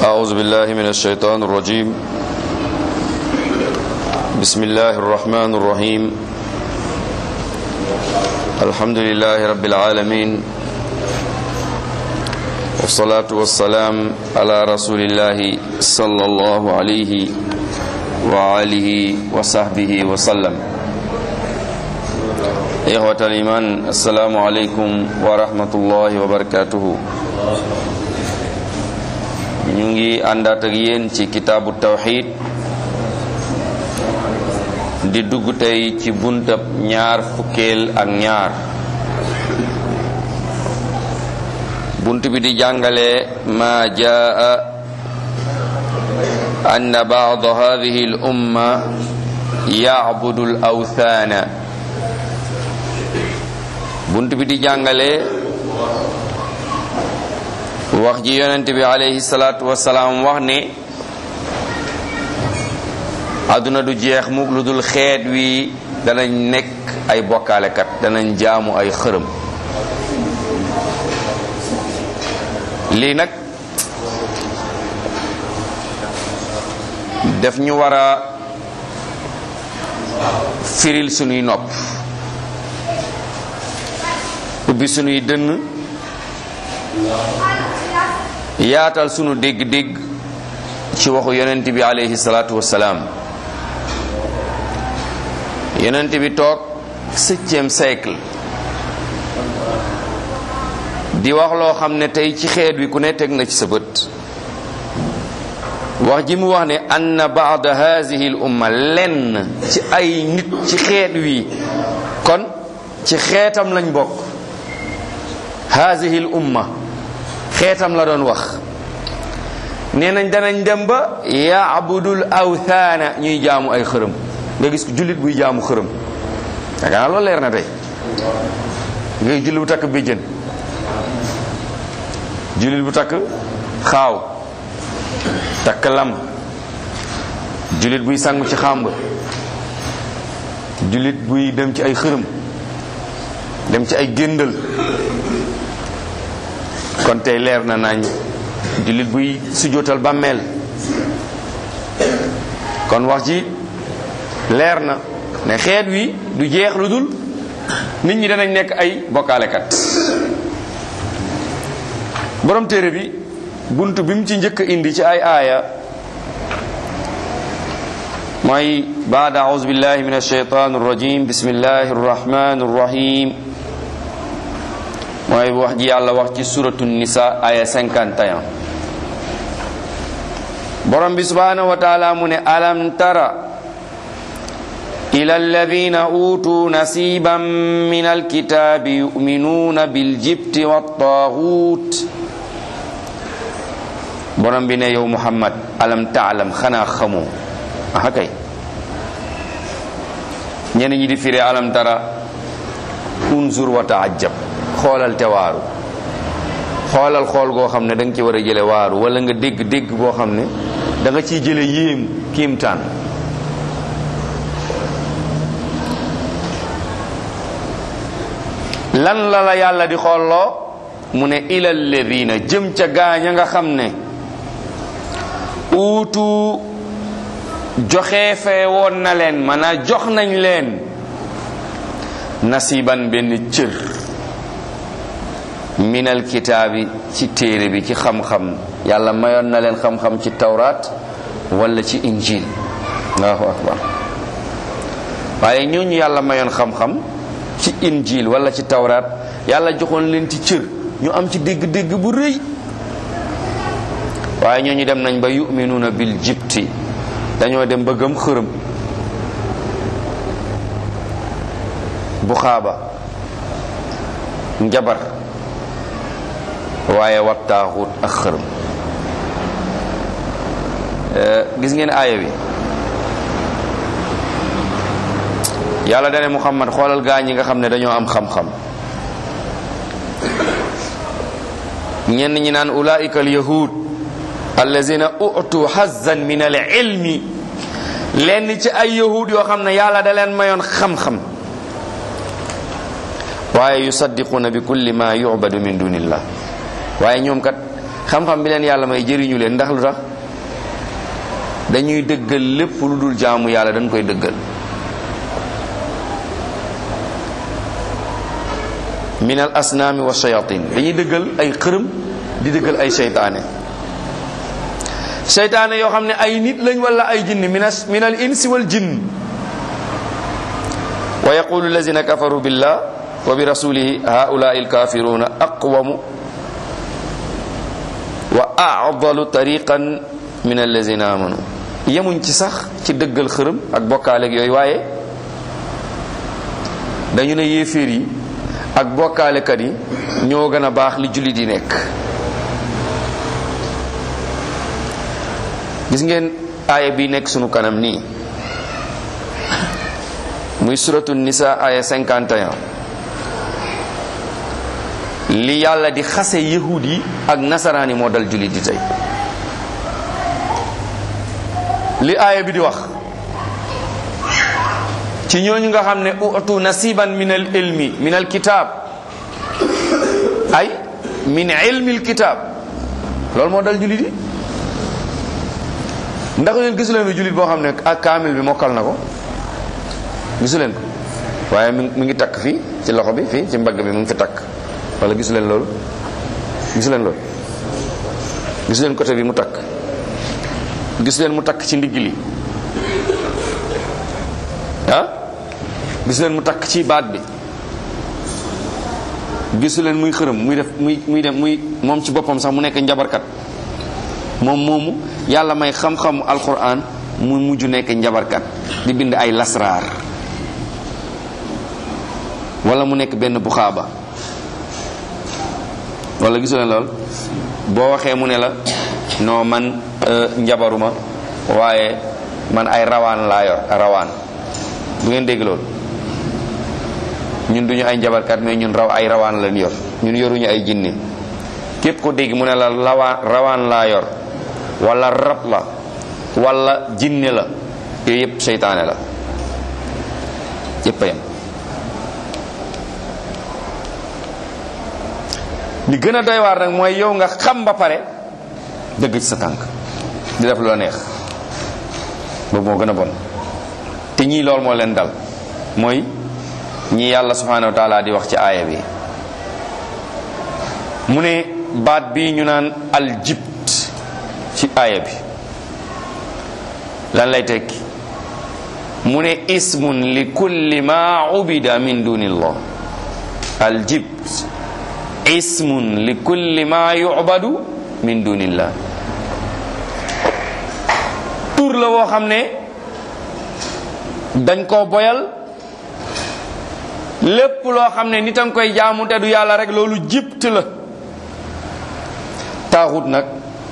أعوذ بالله من الشيطان الرجيم بسم الله الرحمن الرحيم الحمد لله رب العالمين والصلاة والسلام على رسول الله صلى الله عليه وآله وصحبه وسلم إخوة الإيمان السلام عليكم ورحمة الله وبركاته ñu ngi àndaat ak yéen ci kitaabu tawxid di dugg tey ci buntab ñaar fukkeel ak ñaar bunt bi di jàngale ma jaa ann baad hadihi al umma yacbudu al awthaana bunt bi di jàngale wax ji yonent bi alayhi salaatu wasalaam wax ne àdduna du jeex mukk lu dul xeet wi danañ nekk ay bokkaalekat danañ jaamu ay xërëm lii nag def ñu war a firil sunuy nopp ubbi sunuy dënn yaatal sunu dégg-dégg ci waxu yonent bi alayhi salaatu wassalaam yonent bi toog septième siècle di wax loo xam ne tey ci xeet wi ku ne teg na ci sa bët wax ji mu wax ne anna baada haadihi l umma lenn ci ay nit ci xeet wi kon ci xeetam lañ bokk haadihi l umma xeetam la doon wax nee nañ danañ dem ba yaabudul awthaana ñuy jaamu ay xërëm nga gis ko jullit buy jaamu xërëm yaakaar naa loolu leer na tey nga gis jullit bu takk béjjën jullit bu takk xaaw takk lam jullit buy sangu ci xàmb jullit buy dem ci ay xërëm dem ci ay géndal kon tey leer na nañ jullit buy sujjóotal bàmmeel kon wax ji leer na ne xeet wi du jeex lu dul nit ñi danañ nekk ay bokkaalekat borom téere bi bunt bi mu ci njëkk indi ci ay aaya mooy baada auzu billahi min alsheytan arrajim bismillahi arrahmani arrahim mooy wax ji yàlla wax ci suratu nisa aya 51 borom bi subhanahu wa taala mu ne alam tara ila alladina utuu nasiban min alkitabi yuminuuna biljibti wattaxuut borom bi ne yow muhammad alam taalam xanaa xamoo aha kay ñenn ñi di firee alam tara unzur wa taajab xoolal te waaru xoolal xool goo xam ne da nga ci war a jële waaru wala nga dégg dégg boo xam ne da nga ciy jële yéem kiimtaan lan la la yàlla di xooloo mu ne ilal ladina jëm ca gaaña nga xam ne uutu joxe fee woon na leen maanaam jox nañ leen nasiban benn cër minal kitaabi ci téere bi ci xam-xam yàlla mayoon na leen xam-xam ci tawraat wala ci injil allahu akbar waaye ñooñu yàlla mayoon xam-xam ci injil wala ci tawraat yàlla joxoon leen ci cër ñu am ci dégg-dégg bu rëy waaye ñooñu dem nañ ba yuminuuna bil jibti dañoo dem ba gëm xërëm bu xaaba njabar waaye wattaaxut ak xërëm gis ngeen aaya bi yàlla dane muhammad xoolal gaa ñi nga xam ne dañoo am xam-xam ñenn ñi naan ulaika al yahud allazina utu hazan min al ilmi lenn ci ay yahud yoo xam ne yàlla da leen mayoon xam-xam waaye yusaddiquuna bi kulli ma yubadu min dunillah waaye ñoom kat xam-xam bi leen yàlla may jëriñu leen ndax lu tax dañuy dëggal lépp lu dul jaamu yàlla dañ koy dëggal min al asnaami wa shayatin dañuy dëggal ay xërëm di dëggal ay seytaane seytaane yoo xam ne ay nit lañ wala ay jinni min al insi wal jinn wa yaqulu allazina kafaru billah wa bi rasulihi haulai alkafiruna aqwamu wa a'dalu tariqan min allazina amanu yemuñ ci sax ci dëggal xërëm ak bokkaaleeg yooyu waaye dañu ne yéeféer yi ak bokkaalekat yi ñoo gën a baax li jullit yi nekk gis ngeen aaya bi nekk sunu kanam nii muy suratu nisa aya 51 li yàlla di xase yahud yi ak nasaraan yi moo dal jullit di tey li aaya bi di wax ci ñooñu nga xam ne utu nasiban min al ilmi min al kitab ay min ilmi al kitab loolu moo dal jullit yi ndax yéen gisu leen fi jullit boo xam ne ak kaamil bi mokkal na ko gisu leen ko waaye mi mi ngi takk fii ci loxo bi fii ci mbagg bi mu ngi fi takk wala gisu leen loolu gisu leen loolu gisu leen côté bi mu takk gisu leen mu takk ci ndigg li ah gisu leen mu takk ci baat bi gisu leen muy xërëm muy def muy muy dem muy moom ci boppam sax mu nekk njabarkat moom moomu yàlla may xam-xamu alquran mu mujj nekk njabarkat di bind ay lasraar wala mu nekk benn buxaaba wala gisu leen lool boo waxee mu ne la non man njabaruma waaye man ay rawaan laa yor rawaan bu ngeen dégg loolu ñun duñu ay njabarkat mais ñun raw ay rawaan lañ yor ñun yoruñu ay jinne képp ko dégg mu ne la lawaan rawaan laa yor wala rab la wala jinne la yooyu yëpp seytaane la yëpp a yem li gën a doy waar nag mooy yow nga xam ba pare dëgg ci sa tànk di def lu la neex boobu moo gën a bon te ñii lool moo leen dal mooy ñi yàlla subhanahu wa taala di wax ci aaya bi mu ne baat bi ñu naan aljibt ci aaya bi lan lay tekki mu ne ismun li kulli ma ubida min dunillah aljibt ismun li kulli ma yubadu min dunillah tur la woo xam ne dañ koo boyal lépp loo xam ne nit a nga koy jaamu te du yàlla rek loolu jibt la taaxut nag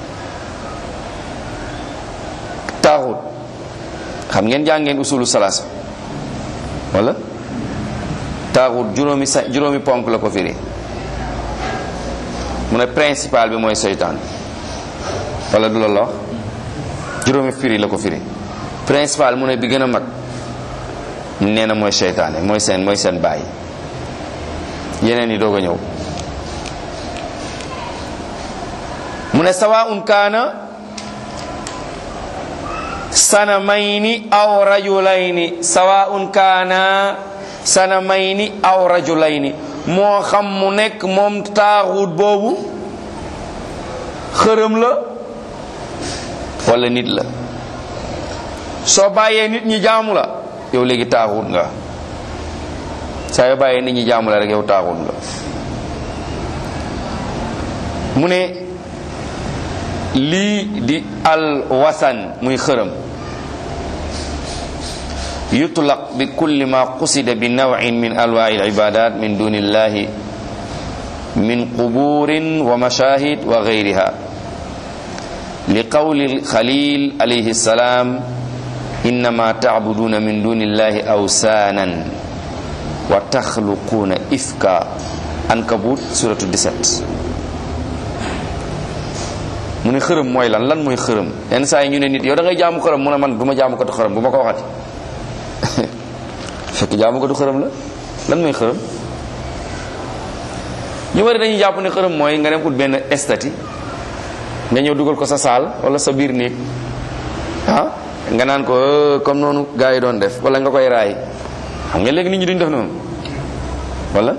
taaxut xam ngeen jàng ngeen usulu salaasa wala taaxut juróomi sa juróomi ponk la ko firi mu ne principal bi mooy seytaan wala du la la wax juróomi firi la ko firi principal mu ne bi gën a mag nee na mooy seytaane mooy seen mooy seen bàyyi yeneen yi doog a ñëw mu ne sawaun kaana sanamayni aw rajulayni sawaun kaana sanamayni aw rajulayni moo xam mu nekk moom taaxut boobu xërëm la wala nit la soo bàyyee nit ñi jaamu la yow léegi taaxut nga saa yoo bàyyee nit ñi jaamu la rek yow taaxut nga mu ne lii di al wasan muy xërëm yutlaq bi kulli ma qusida bi nawin min anwaai al ibadat min duni illahi min quburin wa mashahid wa gayriha li qawli khalil alayhi salam innama tacbuduna min duni illahi awsanan wa taxluquuna ifka ankabut suratu 17 mu ne xërëm mooy lan lan mooy xërëm yenn saa yi ñu ne nit yow da ngay jaamu xërëm mu ne man du ma jaamu ko tu xërëm bu ma ko waxati fekk jaamu ko du xërëm la lan mooy xërëm ñu bari dañuy jàpp ne xërëm mooy nga dem ut benn estati nga ñëw dugal ko sa saal wala sa biir néeg ah nga naan ko euh, comme noonu gars yi doon def wala nga koy raay xam nga léegi nit ñi duñ def noonu wala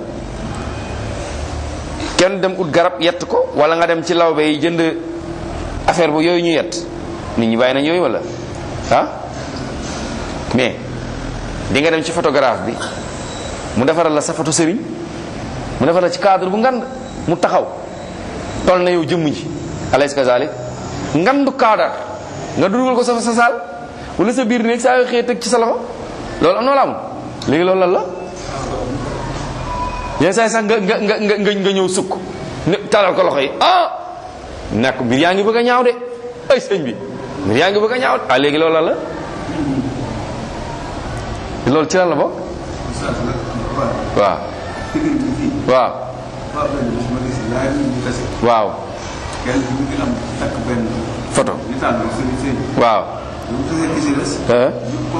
kenn dem ut garab yett ko wala nga dem ci lawbe yi jënd affaire bu yooyu ñu yett nit ñi bàyyi nañ yooyu wala ah mais di nga dem ci photographe bi mu defaral la sa photo sëriñ mu defaral la ci cadre bu ngand mu taxaw toll na yow jëmm ji alaysa kazalik ngandu cadre nga dugal ko sa sa saal wala sa biir néeg saa yoo xëy teg ci sa loxo loolu am na wala amul léegi loolu lan la yenn saa yi sax nga nga nga nga nga ñëw sukk ne talal ko loxo yi ah nekk mbir yaa ngi bëgg a ñaaw de ay sëñ bi mbir yaa ngi bëgg a ñaaw de ah léegi loolu lan la loolu ci lan la bokk waaw waaw waaw photo waaw eh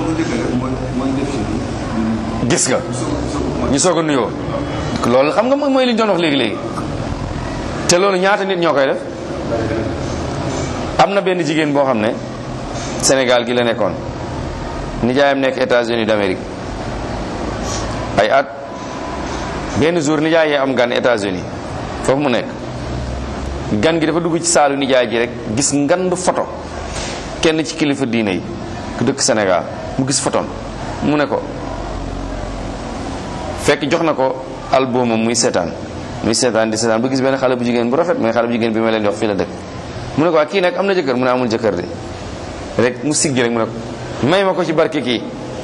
gis nga ñu soog a nuyoo loolu xam nga mooy mooy li ñu doon wax léegi léegi te loolu ñaata nit ñoo koy def am na benn jigéen boo xam ne Sénégal gi la nekkoon nijaayam nekk États-Unis d'Amérique ay at benn jour nijaay yee am gan États-Unis foofu mu nekk gan gi dafa dugg ci saalu nijaay ji rek gis ngandu photo kenn ci kilifa diine yi ku dëkk Sénégal mu gis photon mu ne ko fekk jox na ko album muy seetaan muy seetaan di seetaan ba gis benn xale bu jigéen bu rafet mooy xale bu jigéen bi ma leen di wax fii la dëkk mu ne ko waa kii nag am na jëkkër mu ne amul jëkkër de rek mu siggi rek mu ne ko may ma ko ci barke kii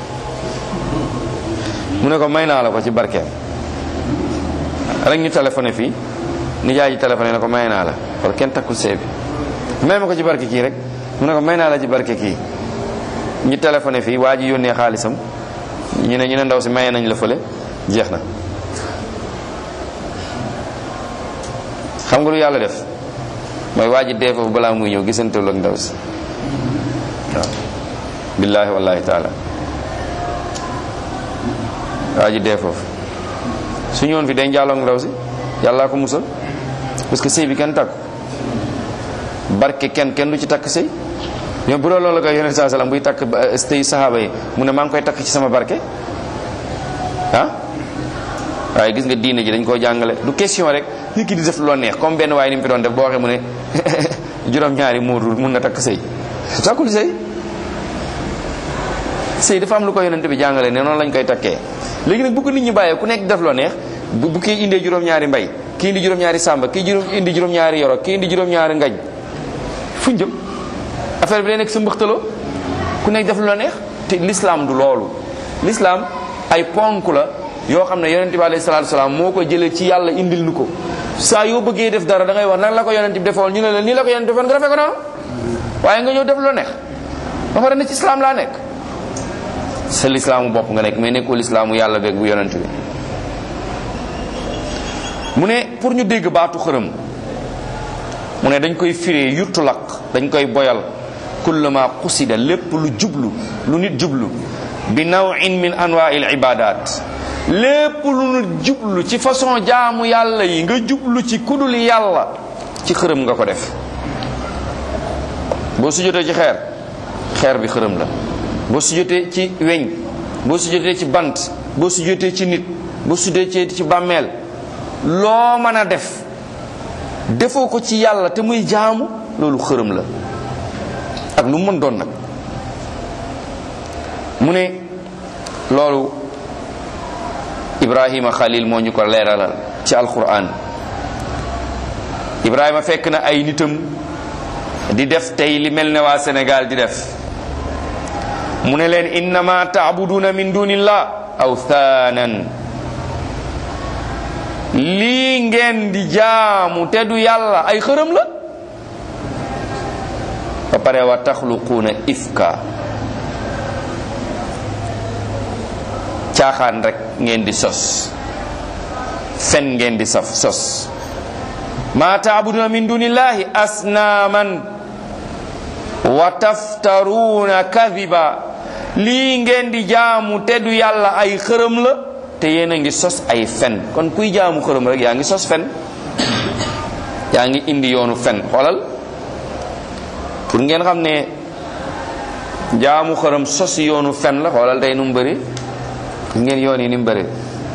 mu ne ko may naa la ko ci barkeem rek ñu téléphoné fii nijaay ji téléphoné ne ko may naa la wala kenn takkul see bi may ma ko ci barke kii rek mu ne ko may naa la ci barke kii ñu téléphoné fii waa ji yónnee xaalisam ñu ne ñu ne ndaw si maye nañ la fële jeex na xam nga lu yàlla def mooy waa ji dee foofu balaa muy ñëw gisanteelu ak ndaw si waaw billaahi wallahi taala waa ji dee foofu su ñëwoon fi day njaaloo ak ndaw si yàllaa ko musal parce que sëy bi kenn takk barke kenn kenn du ci takk sëy ñoom bu doon loolu la koy yonent saa salaam buy takk sëy saxaaba yi mu ne maa ngi koy takk ci sama barke ah waaye gis nga diine ji dañ koo jàngale du question rek nit ki di def loo neex comme benn waaye ni mu fi doon def boo waxee mu ne juróom-ñaari muur mun na takk sëy takkul sëy sëy dafa am lu ko yonent bi jàngale ne noonu lañ koy takkee léegi nag bu ko nit ñi bàyyee ku nekk def loo neex bu bu kii indee juróom-ñaari mbay kii indi juróom-ñaari sàmba kii juróom indi juróom-ñaari yoro kii indi juróom-ñaari ngañ fuñ jëm affaire bi day nekk sa mbëxtaloo ku nekk def loo neex te l'islam du loolu l'islam ay ponk la yoo xam ne yonent bi alayhi salaatu salaam moo ko jëlee ci yàlla indil nu ko saa yoo bëggee def dara da ngay wax nan la ko yonent bi defoon ñu ne la nii la ko yonent defoon nga defee ko noonu waaye nga ñëw def loo neex ba pare ne ci islam laa nekk sa lislaamu bopp nga nekk mais nekkul lislaamu yàlla beeg bu yonent bi mu ne pour ñu dégg baatu xërëm mu ne dañ koy firee yuttulaq dañ koy boyal kullama qusida lépp lu jublu lu nit jublu bi nawin min anwail ibadat lépp lu nit jublu ci façon jaamu yàlla yi nga jublu ci kudul yàlla ci xërëm nga ko def boo sujjotee ci xeer xeer bi xërëm la boo sujjotee ci weñ boo sujjotee ci bant boo sujjotee ci nit boo sujjotee ci bàmmeel loo mën a def defoo ko ci yàlla te muy jaamu loolu xërëm la ak lu mu mën doon nag mu ne loolu ibrahima xalil moo ñu ko leeralal ci alquran ibrahima fekk na ay nitam di def tey li mel ne waa sénégal di def mu ne leen innama taabuduna min dunillah awthaanan lii ngeen di jaamu te du yàlla ay xërëm la ba pare wa taxluquuna ifka caaxaan rek ngeen di sos fen ngeen di saf sos ma taabuduna min dunillahi asnaaman wa taftaruuna kadiba lii ngeen di jaamu te du yàlla ay xërëm la te yéen a ngi sos ay fen kon kuy jaamu xërëm rek yaa ngi sos fen yaa ngi indi yoonu fen xoolal pour ngeen xam ne jaamu xërëm sos yoonu fen la xoolal tey nu mu bëri ngeen yoon yi ni mu bëri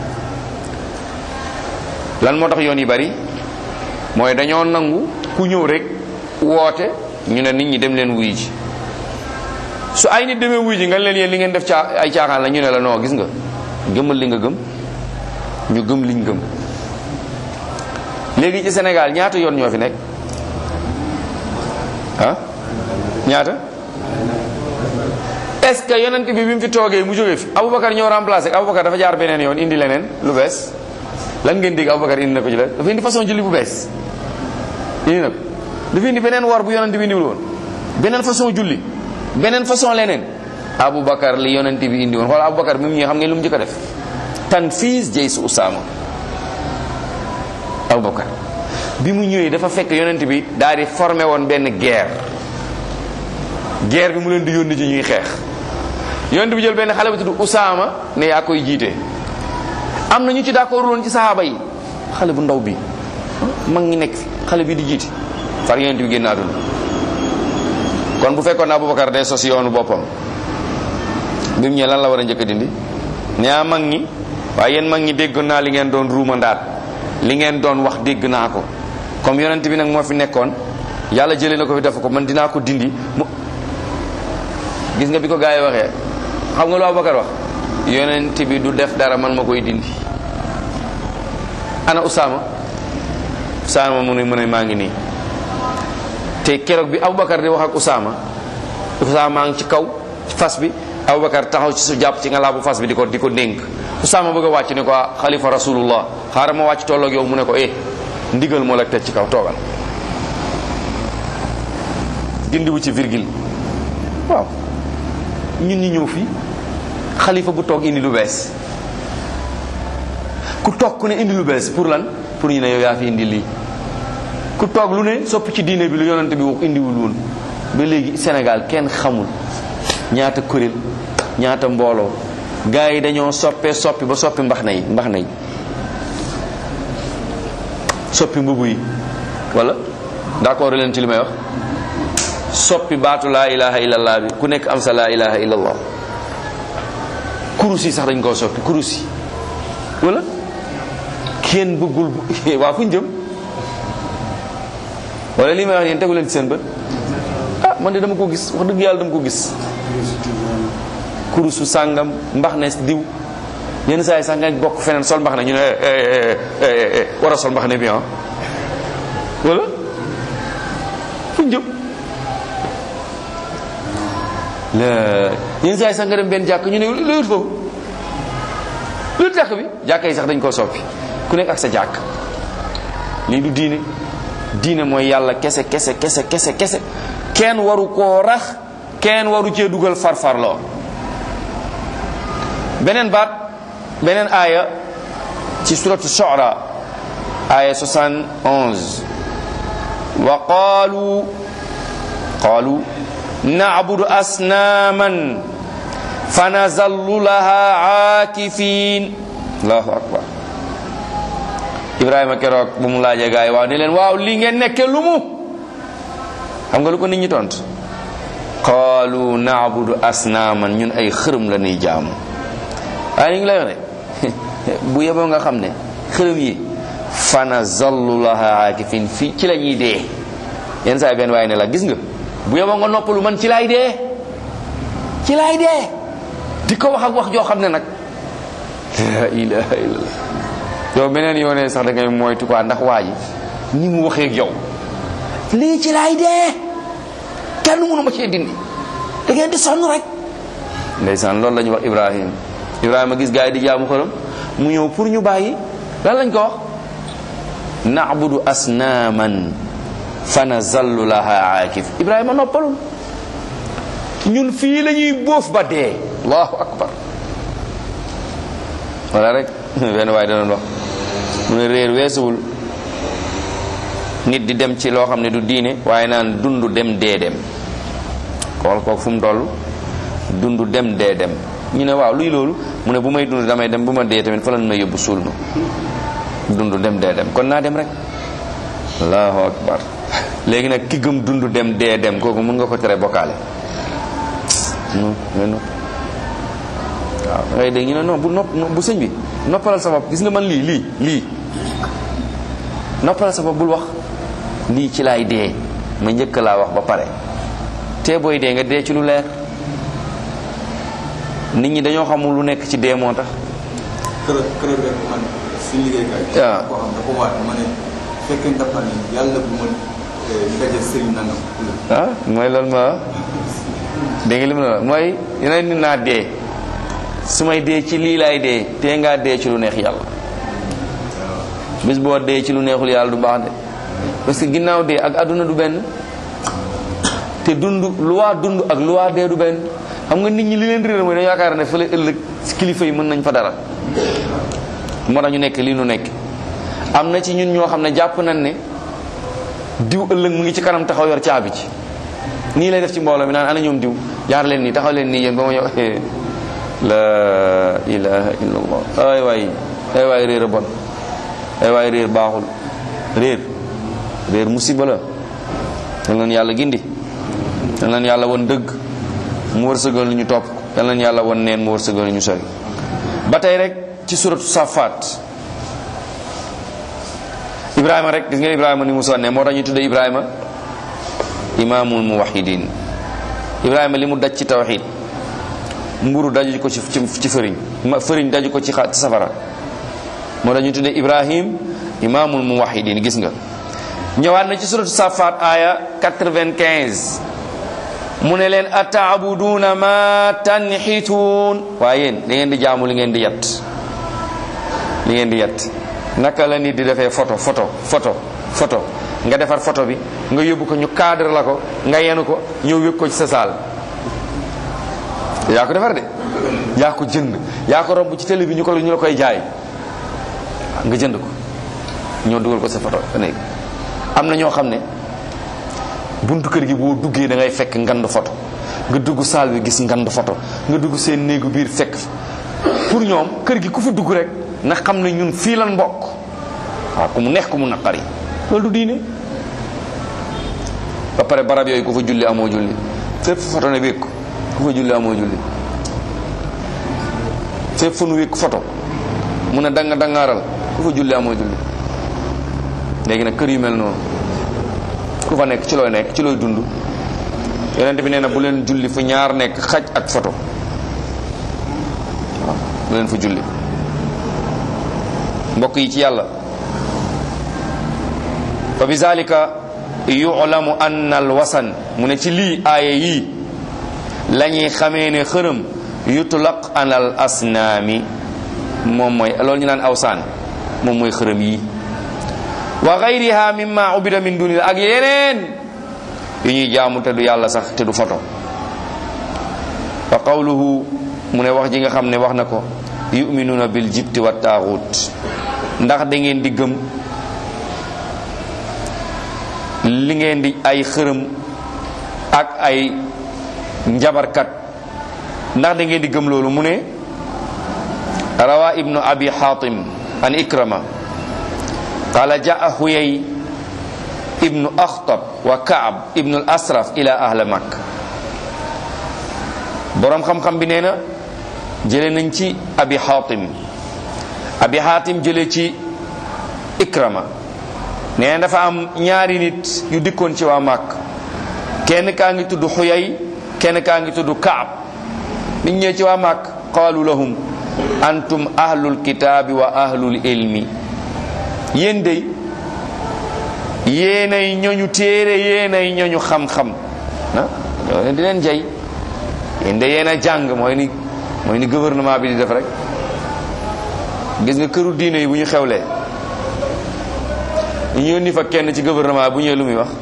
lan moo tax yoon yi bëri mooy dañoo nangu ku ñëw rek woote ñu ne nit ñi dem leen wuy ji su ay nit demee wuy ji nga leen yéen li ngeen def caa ay caaxaan la ñu ne la non gis nga gëmal li nga gëm ñu gëm liñ gëm léegi ci Sénégal ñaata yoon ñoo fi nekk ah ñaata est-ce que yonent bi bi mu fi toogee mu jógee fi Aboubacar ñëw remplacé Aboubacar dafa jaar beneen yoon indi leneen lu bees lan ngeen dégg Aboubacar indi na ko ci la dafa indi façon julli bu bees indi na ko dafa indi beneen war bu yonent bi indiwul woon beneen façon julli beneen façon leneen Aboubacar li yonent bi indi woon xool Aboubacar bi mu ñëwee xam ngeen lu mu njëkk a def tanfiis jay su Usaama Aboubacar bi mu ñëwee dafa fekk yonent bi daal di formé woon benn guerre guerre bi mu leen di yónni ci ñuy xeex yonent bi jël benn xale bu tudd Usaama ne yaa koy jiite am na ñu ci d'accord woon ci saxaaba yi xale bu ndaw bi mag ñi nekk fi xale bi di jiite far yonent bi génn àdduna kon bu fekkoon Aboubacar day sos yoonu boppam bi mu ñëwee lan la war a njëkk a dindi nee mag ñi waaye yéen mag ñi dégg naa li ngeen doon ruumandaat li ngeen doon wax dégg naa ko comme yonent bi nag moo fi nekkoon yàlla jëlee na ko fi def ko man dinaa ko dindi mu gis nga bi ko gaa yi waxee xam nga lu Abubakar wax yonent bi du def dara man ma koy dindi ana Usaama Usaama mu ne mu ne maa ngi nii te keroog bi Abubakar di wax ak Usaama Usaama maa ngi ci kaw fas bi Abubakar taxaw ci su jàpp ci nga laa bu fas bi di ko di ko dénk Usaama bëgg a wàcc ne ko xalifa rasulullah xaaral ma wàcc tolloog yow mu ne ko eh ndigal moo la teg ci kaw toogal dindiwu ci virgule waaw ñun ñi ñëw fii xalifa bu toog indi lu bees ku toog ku ne indi lu bees pour lan pour ñu ne yow yaa fi indi lii ku toog lu ne sopp ci diine bi lu yonante bi wax indiwul woon ba léegi Sénégal kenn xamul ñaata kuréel ñaata mbooloo gars yi dañoo soppee soppi ba soppi mbax na yi mbax na yi soppi mbubu yi wala d'accord leen ci li may wax soppi baatu laa ilaha illallah bi ku nekk am sa laa ilaha illallah kurus yi sax dañ koo soppi kurus yi wala kenn bëggul waa fu ñu jëm wala li may wax yéen tegu leen ci seen bët ah man de dama ko gis wax dëgg yàlla dama ko gis kurusu sàngam mbax ne diw yenn saa yi sax nga bokk feneen sol mbax ne ñu ne war a sol mbax ne bi ah wala fu ñu jëm la yenn saa yi sax nga dem benn jàkk ñu ne lu wut foofu lu wut jàkk bi jàkk yi sax dañ koo soppi ku nekk ak sa jàkk lii du diine diine mooy yàlla kese kese kese kese kese kenn waru koo rax kenn waru cee dugal farfarloo beneen baat beneen aaya ci suratu shu'ara aaya 71 wa qaalu qaalu na'budu asnaaman fanazallu laha aakifin allahu akbar ibrahima keroog bu mu laajee gaa yi waaw ne leen waaw li ngeen nekke lu mu xam nga lu ko nit ñi tont qaalu na'budu asnaaman ñun ay xërëm la ñuy jaamu waaye ñu ngi lay wax ne bu yeboo nga xam ne xërëm yi fana zallu laha aakifin fii ci la ñuy dee yenn saa yi benn waaye ne la gis nga bu yeboo nga noppalu man ci laay dee ci laay dee di ko wax ak wax joo xam ne nag la ilaha illallah yow beneen yoonee sax da ngay moytu quoi ndax waa ji ni mu waxee ak yow lii ci laay dee kenn mënu ma cee dindi da ngeen di sonn rek ndeysaan loolu la ñu wax Ibrahim Ibrahima gis gaa yi di jaamu xërëm mu ñëw pour ñu bàyyi lan lañ ko wax na'budu asnaaman fa nazallu laha aakif Ibrahima noppalul ñun fii la ñuy bóof ba dee allahu akbar wala rek benn waaye da doon wax mu ne réer weesuwul nit di dem ci loo xam ne du diine waaye naan dund dem dee dem xool kooku fu mu toll dund dem dee dem ñu ne waaw luy loolu mu ne bu may dund damay dem bu ma dee tamit fa lan may yóbbu suul ma dund dem dee dem kon naa dem rek allahu akbar léegi nag ki gëm dund dem dee dem kooku mun nga ko tere bokkaale non non waaw ngay dégg ñu ne non bu nopp bu sëñ bi noppalal sa bopp gis nga man lii lii lii noppalal sa bopp bul wax lii ci laay dee ma njëkk laa wax ba pare te booy dee nga dee ci lu leer nit ñi dañoo xamul lu nekk ci dee moo tax kër kër rek man suñu liggéeykaay. waaw koo xam dafa waat ma ne fekkee ndaxal ni yàlla bu ma ndaje sëriñ nangam. ah mooy loolu ma dégg nga li mu ne mooy yeneen nit naa dee su may dee ci lii laay dee tee ngaa dee ci lu neex yàlla bis boo dee ci lu neexul yàlla du baax de parce que ginnaaw dee ak àdduna du benn te dund lu waa dund ak lu waa dee du benn xam nga nit ñi li leen réer mooy dañu yaakaar ne fële ëllëg kilifa yi mën nañ fa dara moo tax ñu nekk lii nu nekk am na ci ñun ñoo xam ne jàpp nañ ne diw ëllëg mu ngi ci kanam taxaw yor caabi ci nii lay def ci mbooloo mi naan ana ñoom diw jaar leen nii taxaw leen nii yéen ba ma ñëw la ilaha illallah ay waay ay waay réer a bon ay waay réer baaxul réer réer musiba la yal nañu yàlla gindi yal nañu yàlla won dëgg mu wërsëgal ñu topp yal nañu yàlla won neen mu wërsëgal ñu sori ba tey rek ci suratu safaat ibrahima rek gis ngeen ibrahima ni mu sonne moo tax ñu tudde ibrahima imaamul muwahidin ibrahima li mu daj ci tawxid mburu daju ko ci ci fëriñ ma fëriñ daju ko ci xa safara moo tax ñu tudde ibrahim imaamul muwahidin gis nga ñëwaat na ci suratu safaat aya 95 mu ne leen ataabuduuna ma tanxituun waaye yéen da ngeen di jaamu li ngeen di yat li ngeen di yat naka la nit di defee photo photo photo photo nga defar photo bi nga yóbbu ko ñu cadre la ko nga yenu ko ñëw wékk ko ci sa saal yaa ko defar de yaa ko jënd yaa ko romb ci télé bi ñu ko ñu la koy jaay nga jënd ko ñoo dugal ko sa photo néeg am na ñoo xam ne buntu kër gi boo duggee da ngay fekk ngand photo nga dugg saal bi gis ngand photo nga dugg seen néegu biir fekk pour ñoom kër gi ku fi dugg rek na xam ne ñun fii lan mbokk waaw ku mu neex ku mu naqari loolu du diine ba pare barab yooyu ku fa julli amoo julli fépp photo ne wékk ku fa julli amoo julli fépp fa nu wékk photo mun a danga dangaaral ku fa julli amoo julli léegi nag kër yu mel noonu ku fa nekk ci looy nekk ci looy dund yonent bi nee na bu leen julli fu ñaar nekk xaj ak photo waaw bu leen fa julli mbokk yi ci yàlla fa bi zalika yu'lamu anna al wasan mu ne ci lii aaya yii la ñuy xamee ne xërëm yutlaq an al asnaami moom mooy loolu ñu naan awsaan moom mooy xërëm yii wa gayriha mimma ubida min dunillah ak yeneen yu ñuy jaamu te du yàlla sax te du foto wa qawluhu mu ne wax ji nga xam ne wax na ko yuminuuna bil jibti wa taaxut ndax da ngeen di gëm li ngeen di ay xërëm ak ay njabarkat ndax da ngeen di gëm loolu mu ne rawa ibnu abi hatim an ikrama qala jaa huyay ibnu akhtab wa kaab ibnu al asraf ila ahla makk boroom xam-xam bi nee na jële nañ ci abi hatim abi hatim jële ci ikrama nee na dafa am ñaari nit yu dikkoon ci waa màkk kenn kaa ngi tudd xuyay kenn kaa ngi tudd kaab nit ñëwee ci waa màkk qaalu lahum antum ahlul kitaabi wa ahlul ilmi yéen dey yéenay ñoñu téere yéenay ñoñu xam-xam ah loolu di leen jay yéen de yéen a jàng mooy ni mooy ni gouvernement bi di def rek gis nga këru diine yi bu ñu xewlee ñu yónni fa kenn ci gouvernement bu ñëwee lu muy wax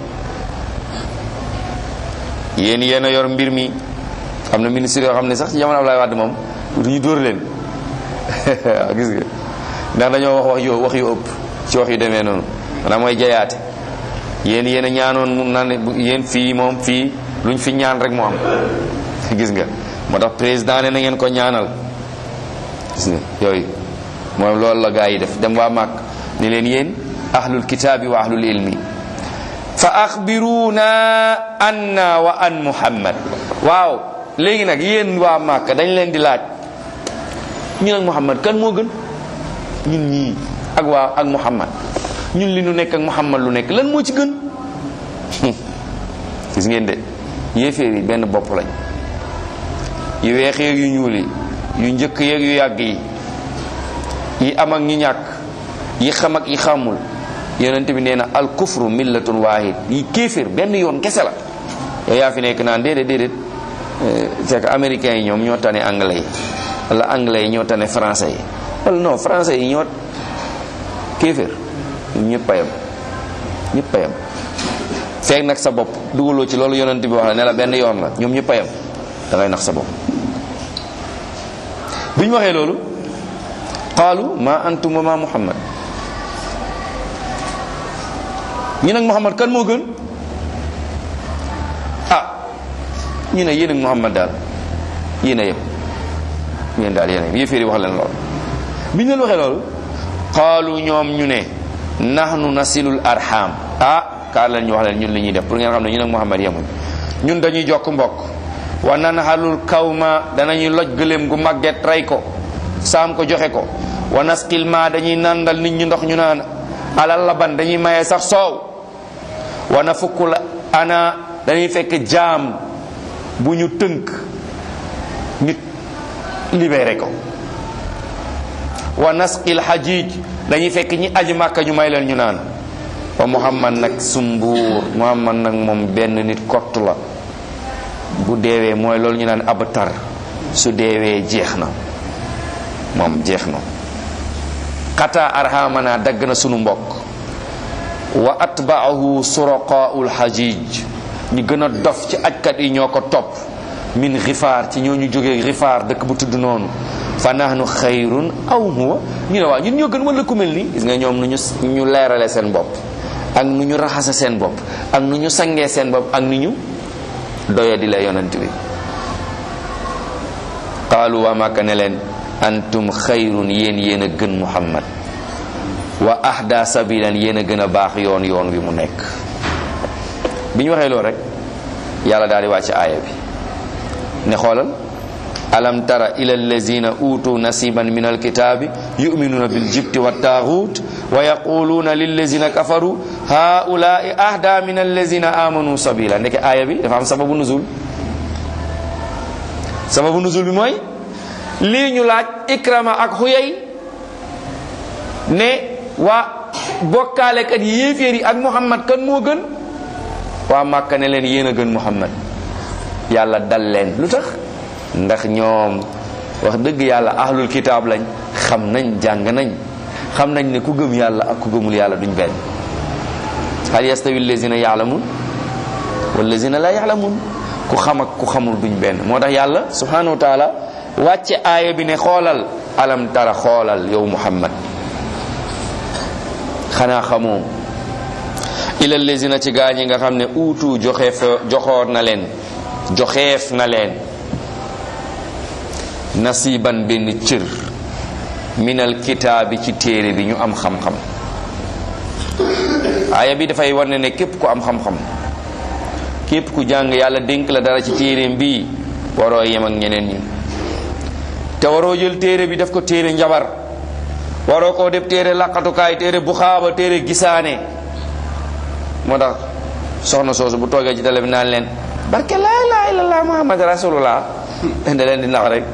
yéen yéen a yor mbir mi am na ministre yoo xam ne sax ci jamono Abdoulaye Wade moom du ñu dóor leen waaw gis nga ndax dañoo wax wax yu wax yu ëpp ci wax yu demee noonu maanaam mooy jayaate yéen yéen a ñaanoon mu naan yéen fii moom fii luñ fi ñaan rek moo am gis nga moo tax président ne na ngeen ko ñaanal gis nga yooyu moom loolu la gaa yi def dem waa màkk ni leen yéen ahlul kitaabi wa ahlul ilmi fa axbiruna anna wa an muhammad waaw léegi nag yéen waa Màkka dañ leen di laaj ñu nag muhammad kan moo gën ñun ñii ak waa ak muhammad ñun li nu nekk ak muhammad lu nekk lan moo ci gën gis ngeen de yéeféer yi benn bopp lañ yu weex yeeg yu ñuul yi yu njëkk yeeg yu yàgg yi yi am ak ñi ñàkk yi xam ak yi xamul yonent bi nee na al kufru millatun wahid yi kéeféer benn yoon kese la yow yaa fi nekk naan déedéet déedéet c'est que américains yi ñoom ñoo tane anglais yi wala anglais yi ñoo tane français yi wala non français yi ñoo kéeféer ñëpp a yem ñëpp a yem feeg nag sa bopp dugaloo ci loolu yonent bi wax la ne la benn yoon la ñoom ñëpp a yem da ngay nax sa bopp bi ñu waxee loolu qaalu ma antum wa ma muhammad ñu nag muhammad kan moo gën ah ñu ne yéen ak muhammad daal yéen a yem yéen daal yéen a yem yéeféeri wax leen loolu bi ñu leen waxee loolu qaalu ñoom ñu ne nahnu nasilul arham ah kaa leen ñu wax leen ñun li ñuy def pour ngeen xam ne ñun ak muhammad yemuñ ñun dañuy jokk mbokk wa nan halul kawma danañuy loj gëléem gu màgget rey ko saam ko joxe ko wa nasqil ma dañuy nandal nit ñi ndox ñu naan alal laban dañuy maye sax soow wa na fukk la ana dañuy fekk jaam bu ñu tënk nit libéré ko wa nasqil hajij dañuy fekk ñi aji màkka ñu may leen ñu naan wa muhammad nag sumbuur muhammad nag moom benn nit kott la bu deewee mooy loolu ñu naan abtar su deewee jeex na moom jeex na xata arhamana dagg na sunu mbokk wa atbaahu suraqaul hajij ñi gën a dof ci ajkat yi ñoo ko topp min xifaar ci ñoo ñu jógee xifaar dëkk bu tudd noonu fa nahnu xayrun aw huwa ñu ne waaw ñun ñoo gën wala ku mel nii gis nga ñoom nu ñu ñu leerale seen bopp ak nu ñu raxase seen bopp ak nu ñu sangee seen bopp ak ni ñu doya di la yonent bi qaalu waa Màkka ne leen antum xayrun yéen yéen a gën muhammad wa ahda sabilan yéen a gën a baax yoon yoon wi mu nekk bi ñu waxee loolu rek yàlla daal di wàcc aaya bi ne xoolal alam tara ila allazina utu nasiban min alkitabi yuminuna biljibti wattaghut wa yaquluna lillazina kafaru haulai ahda min allazina amanu sabila ndeke aaya bi dafa am sababu nuzul sababu nuzul bi mooy lii ñu laaj ikrama ak xuyay ne waa bokkaalekat yi yéeféer yi ak muhammad kan moo gën waa màkka ne leen yéen a gën muhammad yàlla dal leen lu tax ndax ñoom wax dëgg yàlla ahlul kitaab lañ xam nañ jàng nañ xam nañ ne ku gëm yàlla ak ku gëmul yàlla duñ benn hal yastawi allazina yaalamun wallazina la yaalamun ku xam ak ku xamul duñ benn moo tax yàlla subhanahu wa taala wàcce aaya bi ne xoolal alam tara xoolal yow muhammad xanaa xamoo ila allazina ci gaa ñi nga xam ne uutu joxeef joxoor na leen joxeef na leen nasiban benn cër minal kitaabi ci téere bi ñu am xam-xam aaya bi dafay wane ne képp ku am xam-xam képp ku jàng yàlla dénk la dara ci téereem bi waroo yem ak ñeneen ñi te waroo jël téere bi def ko téere njabar waroo koo def téere laqatukaay téere bu xaaba téere gisaane moo tax soxna soosu bu toogee ci télé bi naan leen barke laa ilaaha illallah muhammad rasulullah da leen di nax rek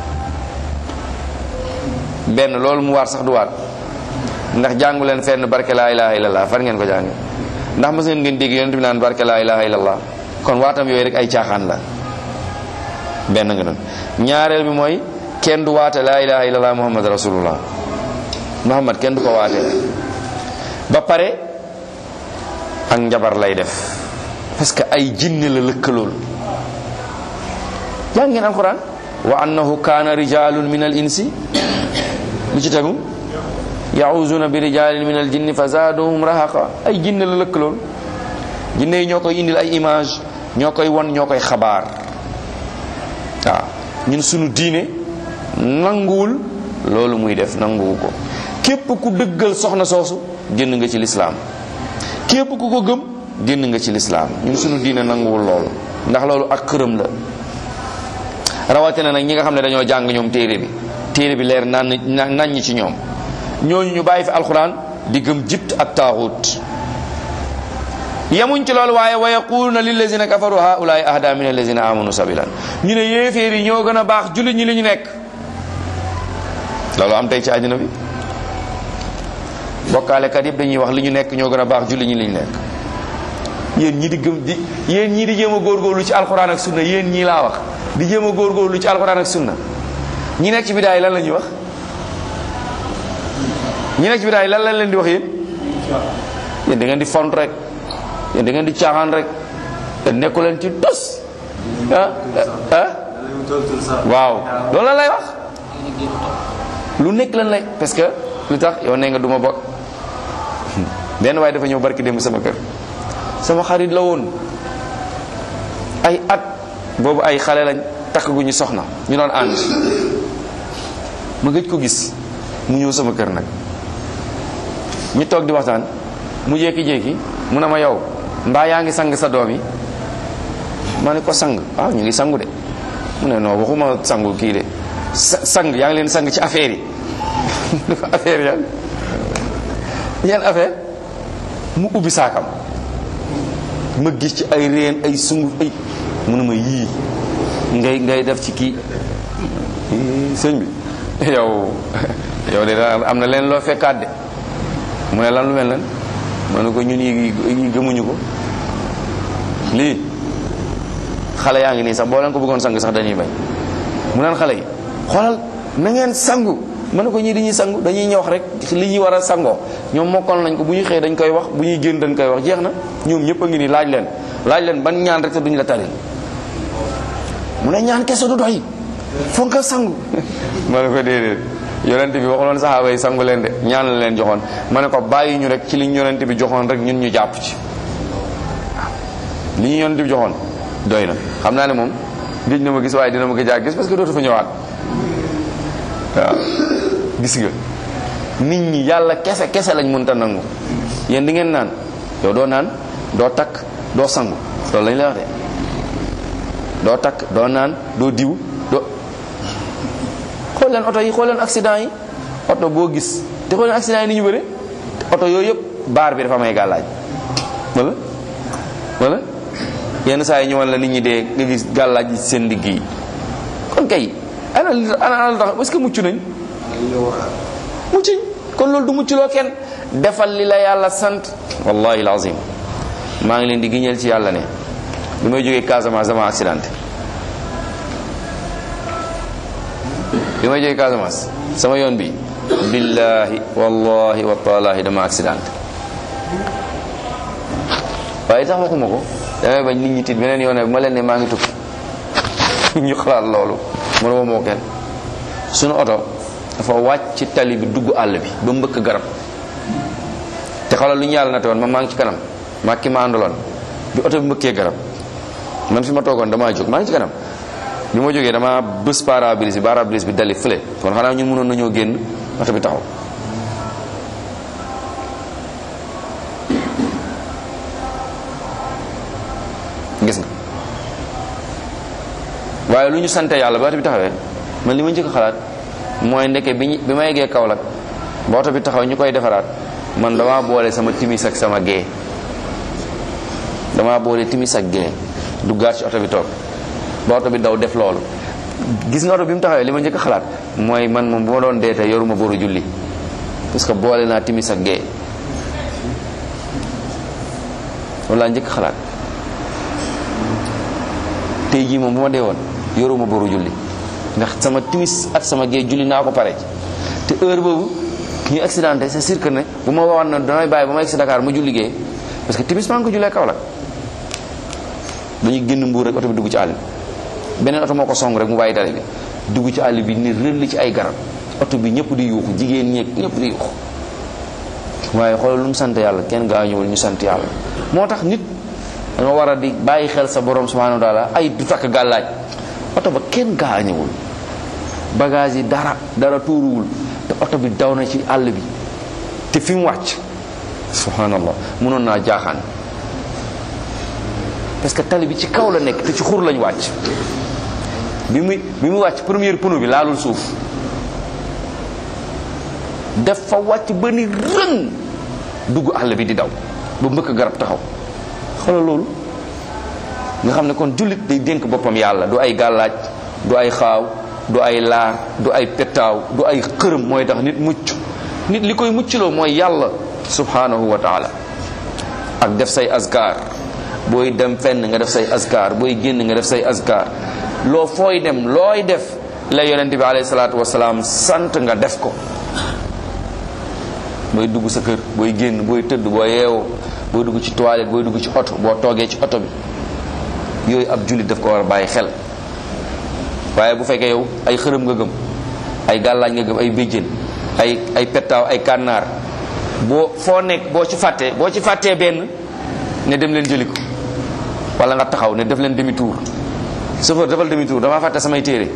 benn loolu mu waar sax du waat ndax jàngu leen fenn barke laa ilaha illallah fan ngeen ko jàng ndax mas ngeen ngeen dégg yonent bi naan barke laa ilaha illallah kon waatam yooyu rek ay caaxaan la benn nga noonu ñaareel bi mooy kenn du waate laa ilaha illallah muhammad rasulullah muhammad kenn du ko waate ba pare ak njabar lay def parce que ay jinne la lëkkalool jàng ngeen alquran wa annahu kaana rijalun min al insi lu ci tegu yauzuna bi rijalin min al jinni fa zaaduhum rahaqa ay jinne la lëkkalool jinne yi ñoo koy indil ay image ñoo koy won ñoo koy xabaar waaw ñun sunu diine nanguwul loolu muy def nanguwu ko képp ku dëggal soxna soosu génn nga ci lislaam képp ku ko gëm génn nga ci lislaam ñun suñu diine nanguwul loolu ndax loolu ak xërëm la rawatina nag ñi nga xam ne dañoo jàng ñoom téere bi téere bi leer naan nañ ci ñoom ñooñu ñu bàyyi fi alquran di gëm jibt ak taaxut yemuñ ci loolu waaye wa yaquluna lillazina kafaru haulaai ahda min allazina amanu sabilan ñu ne yéeféer yi ñoo gën a baax jullit ñi li ñu nekk loolu am tey ci àddina bi bokkaalekat yëpp dañuy wax li ñu nekk ñoo gën a baax jullit ñi li ñu nekk yéen ñii di gëm di yéen ñii di jéem a góorgóorlu ci alquran ak sunna yéen ñii laa wax di jéem a góorgóorlu ci alquran ak sunna ñi nekk ci bidaay lan la ñuy wax ñi nekk ci bidaay lan lañ leen di wax yéen yéen da ngeen di font rek yéen da ngeen di caaxaan rek te nekku leen ci tos ah ah waaw loolu lan lay wax lu nekk lan lay parce que lu tax yow nee nga duma bokk benn waaye dafa ñëw barki démb sama kër sama xarit la woon ay at boobu ay xale lañ takk gu ñu soxna ñu doon ànd ma gëj ko gis mu ñëw sama kër nag ñu toog di waxtaan mu jékki-jékki mu ne ma yow mbaa yaa ngi sang sa doom yi ma ne ko sang ah ñu ngi sangu de mu ne non waxuma sangu kii de sang yaa ngi leen sang ci affaire yi dafa affaire yan yan affaire mu ubbi saakam ma gis ci ay reen ay sunguf ay mu ne ma yii ngay ngay def ci kii sëñ bi yow yow de am na leen loo fekkaat de mu ne lan lu mel nan ma ne ko ñun yi yi gëmuñu ko lii xale yaa ngi nii sax boo leen ko bëggoon sang sax dañuy bañ mu naan xale yi xoolal na ngeen sangu ma ne ko ñii dañuy sangu dañuy ñëw wax rek li ñuy war a sangoo ñoom mokkal nañ ko bu ñuy xëy dañ koy wax bu ñuy génn dañ koy wax jeex na ñoom ñëpp a ngi nii laaj leen laaj leen ban ñaan rek te duñ la taril mu ne ñaan kese du doy foog nga sangu ma ne ko déedéet yonent bi waxuloon saxaaba yi sangu leen de ñaan la leen joxoon ma ne ko bàyyi ñu rek ci li ñu yonent bi joxoon rek ñun ñu jàpp ci li ñu yonent bi joxoon doy na xam naa ne moom gëj na ma gis waaye dina ma gëj a gis parce que dootu fa ñëwaat waaw gis nga nit ñi yàlla kese kese lañ mënta nangu yéen di ngeen naan yow doo naan doo takk doo sangu loolu lañ lay wax de doo takk doo naan doo diw doo xool leen oto yi xool leen accident yi oto boo gis te xool leen accident yi ni ñu bëre oto yooyu yëpp baar bi dafa may gàllaaj wala wala yenn saa yi ñëwal la nit ñi dee nga gis gàllaaj yi seen digg yi kon kay ana ana ana tax est-ce que mucc nañ muccuñ kon loolu du mucculoo kenn defal li la yàlla sant wallahi lazim maa ngi leen di giñeel ci yàlla ne bi may jógee Casamance dama accidenté bi may jógee Casamance sama yoon bi billahi wallahi wa taalahi dama accidenté waaye tax waxuma ko damay bañ nit ñi tiit beneen yoon bu ma leen ne maa ngi tukki ñu xalaat loolu mu ne moo kenn suñu oto dafa wàcc ci tali bi dugg àll bi ba mbëkk garab te xoolal lu ñu yàlla na te woon ma maa ngi ci kanam maa ki ma àndaloon bi oto bi mbëkkee garab man fi ma toogoon damaa jóg maa ngi ci kanam bi ma jógee dama bës pare-brise bi pare-brise bi dali fële kon xanaa ñun mënoon nañoo génn oto bi taxaw gis nga waaye lu ñu sante yàlla ba oto bi taxawee man li ma njëkk xalaat mooy ndeke bi ñu bi ma yeggee Kaolack ba oto bi taxaw ñu koy defaraat man damaa boole sama timis ak sama gée damaa boole timis ak gée duggaat ci oto bi toog ba oto bi daw def loolu gis nga oto bi mu taxawee li ma njëkk xalaat mooy man moom bu ma doon dee tey yoruma boru julli parce que boole naa timis ak gée loolu laa njëkk xalaat tey jii moom bu ma dee woon yoruma boru julli ndax sama timis ak sama gée julli naa ko pare te heure boobu ñu accidenté c'est sûr que ne bu ma waxoon na damay bàyyi ba ma egg si Dakar ma julli gée parce que timis maa ngi ko jullee Kaolack dañuy génn mbuur rek oto bi dugg ci àll bi beneen oto moo ko song rek mu bàyyi tali bi dugg ci àll bi ni rëll ci ay garab oto bi ñëpp di yuuxu jigéen ñeeg ñëpp di yuuxu waaye xoolal lu mu sant yàlla kenn gaañuwul ñu sant yàlla moo tax nit da nga war a di bàyyi xel sa borom subhanahu wa taala ay du takk gàllaaj oto ba kenn gaañuwul bagage yi dara dara tuuruwul te oto bi daw na ci àll bi te fi mu wàcc subhanallah mënoon naa jaaxaan parce que tali bi ci kaw la nekk te ci xur lañ wàcc bi muy bi mu wàcc première pneu bi laalul suuf def fa wàcc ba ni rëng dugg àll bi di daw ba mbëkk garab taxaw xoolal loolu nga xam ne kon jullit day dénk boppam yàlla du ay gàllaaj du ay xaaw du ay laar du ay pettaaw du ay xërëm mooy tax nit mucc nit li koy muccloo mooy yàlla subhanahu wa taala ak def say askar booy dem fenn nga def say askar booy génn nga def say askar loo fooy dem looy def la yonent bi alayhi salaatu wasalaam sant nga def ko booy dugg sa kër booy génn booy tëdd boo yeewoo booy dugg ci toilette booy dugg ci oto boo toogee ci oto bi yooyu ab jullit daf ko war a bàyyi xel waaye bu fekkee yow ay xërëm nga gëm ay gàllaañ nga gëm ay béjjén ay ay pettaaw ay kànnaar boo foo nekk boo ci fàttee boo ci fàttee benn ne dem leen jëli ko wala nga taxaw ne def leen demi tour chauffeur defal demi tour dama fàtte samay téere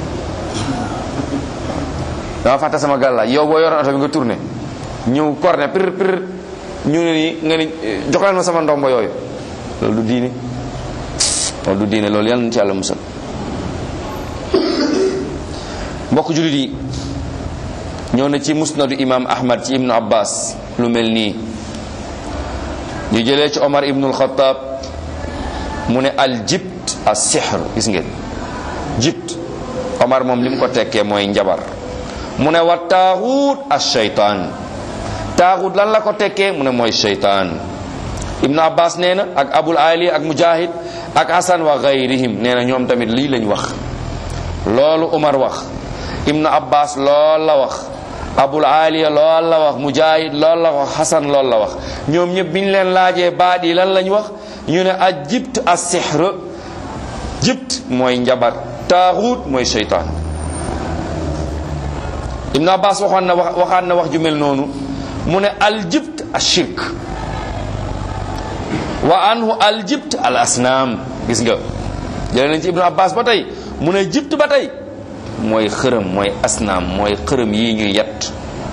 dama fàtte sama gàllaaj yow boo yoroon oto bi nga tourné ñëw corne pir pir ñu ne nii nga ni joxleen ma sama ndombo yooyu loolu du diine loolu du diine loolu yàlla na ci yàlla musal mbokk jullit yi ñëw na ci musnadu imam ahmad ci ibnu abbas lu mel nii ñu jëlee ci omar ibnu alxataab mu ne al jibt as sihr gis ngeen jibt omar moom li mu ko tekkee mooy njabar mu ne wa taaxuut as shaytaan taaxuut lan la ko tekkee mu ne mooy shaytaan ibnu abbas nee na ak abul ali ak mujahid ak hasan wa gayrihim nee na ñoom tamit lii lañ wax loolu omar wax ibnu abbas lool la wax abul aliya lool la wax mujahid lool la wax hasan lool la wax ñoom ñëpp biñ leen laajee baat yi lan lañ wax ñu ne a jibt as sihr jibt mooy njabar taaxuut mooy shaytaan ibnu abbas waxoon na wax waxaat na wax ju mel noonu mu ne al jibt as shirk wa anhu al jibt al asnaam gis nga jëlee nañ ci ibnu abbas ba tey mu ne jibt ba tey mooy xërëm mooy asnaam mooy xërëm yi ñuy yett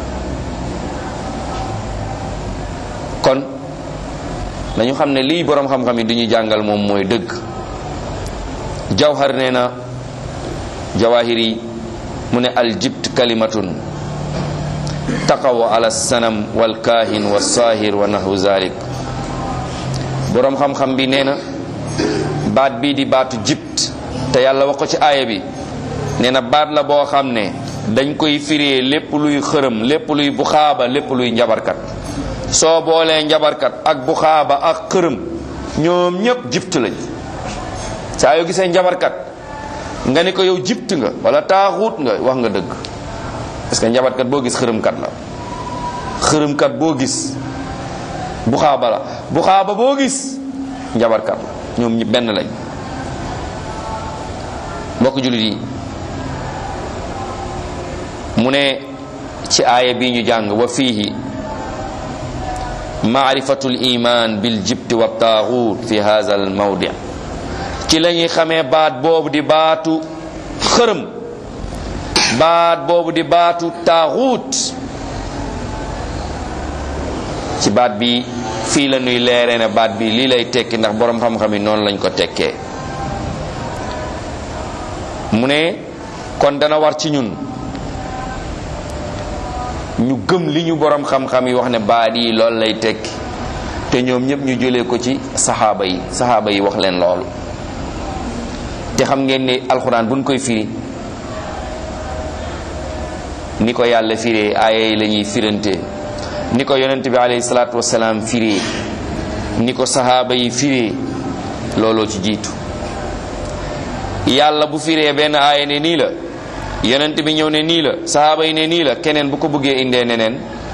kon dañu xam ne lii boroom xam-xam yi du ñu jàngal moom mooy dëgg jawhar nee na jawahir yi mu ne aljibt kalimatun taqaw ala sanam wal kaahin wa saahir wa nahwu zalik boroom xam-xam bi nee na baat bii di baatu jibt te yàlla wax ko ci aaya bi nee na baat la boo xam ne dañ koy firee lépp luy xërëm lépp luy buxaaba lépp luy njabarkat soo boolee njabarkat ak buxaaba ak xërëm ñoom ñépp jibt lañ saa yoo gisee njabarkat nga ni ko yow jibt nga wala taaxuut nga wax nga dëgg parce que njabarkat boo gis xërëmkat la xërëmkat boo gis buxaaba la buxaaba boo gis njabarkat la ñoom ñi benn lañ mbokk jullit yi mu ne ci aaya bi ñu jàng wa fiihi maarifatu liman bil jibti wa taaxuut fi hadha al mawdi ci la ñuy xamee baat boobu di baatu xërëm baat boobu di baatu taaxuut ci baat bi fii la ñuy leeree ne baat bi lii lay tekki ndax boroom xam-xam yi noonu lañ ko tekkee mu ne kon dana war ci ñun ñu gëm li ñu borom xam-xam yi wax ne baat yi loolu lay tekki te ñoom ñëpp ñu jëlee ko ci saxaaba yi saxaaba yi wax leen loolu te xam ngeen ne alxuraan buñ koy firi ni ko yàlla firee aaya yi la ñuy firante ni ko yonent bi alayhi salaatu wasalaam firee ni ko saxaaba yi firee looloo ci jiitu yàlla bu firee benn aaya ne nii la yonent bi ñëw ne nii la sahaaba yi ne nii la keneen bu ko bëggee indee neneen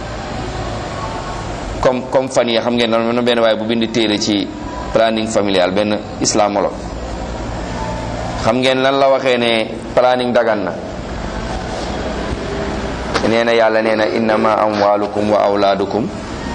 comme comme fan yi xam ngeen noonu na benn waaye bu bind téere ci planning familial benn islamologue xam ngeen lan la waxee ne planning dagan na nee na yàlla nee na innama amwalukum wa awlaadukum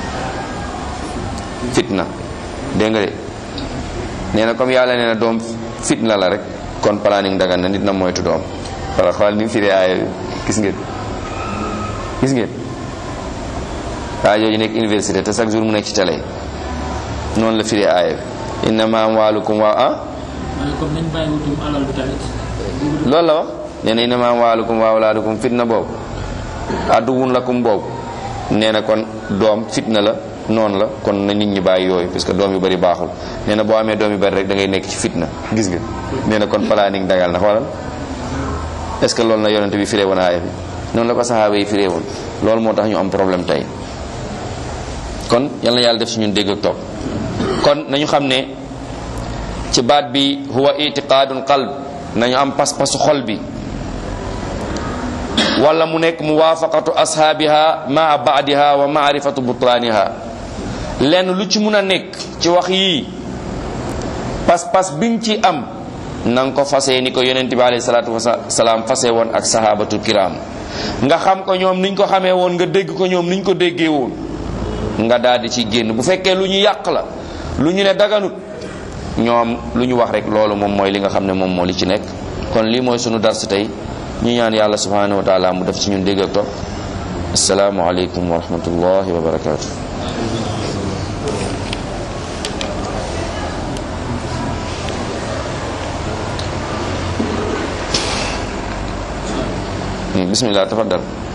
fitna dégg nga de nee na comme yàlla nee na doom fitna la rek kon planning dagan na nit na moytu doom wala xool ni mu firi aaya bi gis ngeen gis ngeen waa jooju nekk université te chaque jour mu nekk ci télé noonu la firi aaya bi innama amwalukum wa ah waaye comme nañ bàyyi wutum alal bi tamit loolu la wax nee na innama amwalukum wa awlaadukum fitna boobu adduwun lakum boobu nee na kon doom fitna la noonu la kon na nit ñi bàyyi yooyu parce que doom yu bari baaxul nee na boo amee doom yu bari rek da ngay nekk ci fitna gis nga nee na kon planning dagal na xoolal est ce que loolu na yonente bi firee woon aaya bi noonu la ko saxaaba yi firee woon loolu moo tax ñu am problème tey kon yal na yàlla def ci ñun dégg ak topp kon nañu xam ne ci baat bi huwa itiqaadun qalb nañu am pas-pasu xol bi wala mu nekk muwaafaqatu ashaabiha maa baadiha wa maarifatu butlaaniha lenn lu ci mun a nekk ci wax yii pas-pas bi nga ci am na nga ko fasee ni ko yonent bi alayhi salaatu wasalaam fase woon ak sahabatu kiram nga xam ko ñoom niñ ko xamee woon nga dégg ko ñoom niñ ko déggee woon nga daal di ci génn bu fekkee lu ñu yàq la lu ñu ne daganut ñoom lu ñu wax rek loolu moom mooy li nga xam ne moom moo li ci nekk kon lii mooy sunu dars tey ñu ñaan yàlla subhanahu wa taala mu def ci ñun dégg ak topp asalaamu aleykum wa rahmatullahi wa barakatu bismillah tafaddal